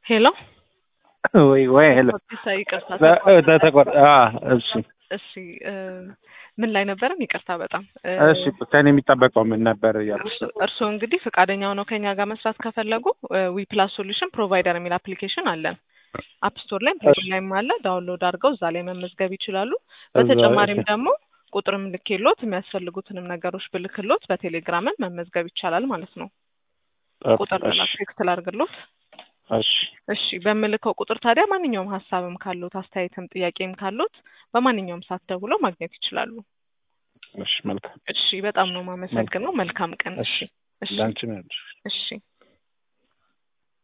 ሄሎ ወይ ወይ ሄሎ ኦቲሳ ይቅርታ ተቆር እሺ እሺ እ ምን ላይ ነበረን? ይቅርታ በጣም እ እሺ ከኔ የሚጠበቀው ምን ነበር እያልኩ እርስ- እርስዎ እንግዲህ ፈቃደኛ ሆነው ከኛ ጋር መስራት ከፈለጉ ዊ ፕላስ ሶሉሽን ፕሮቫይደር የሚል አፕሊኬሽን አለን። አፕ ስቶር ላይም ፕሌይ ስቶር ላይም አለ። ዳውንሎድ አድርገው እዛ ላይ መመዝገብ ይችላሉ። በተጨማሪም ደግሞ ቁጥርም ልኬሎት የሚያስፈልጉትንም ነገሮች ብልክሎት በቴሌግራምን መመዝገብ ይቻላል ማለት ነው። ቁጥር እሺ ቴክስት ላድርግሎት። እሺ እሺ በምልከው ቁጥር ታዲያ ማንኛውም ሀሳብም ካሉት አስተያየትም ጥያቄም ካሉት በማንኛውም ሰዓት ደውለው ማግኘት ይችላሉ። እሺ መልካም እሺ በጣም ነው የማመሰግነው። መልካም ቀን። እሺ እሺ ለአንቺ ነው እሺ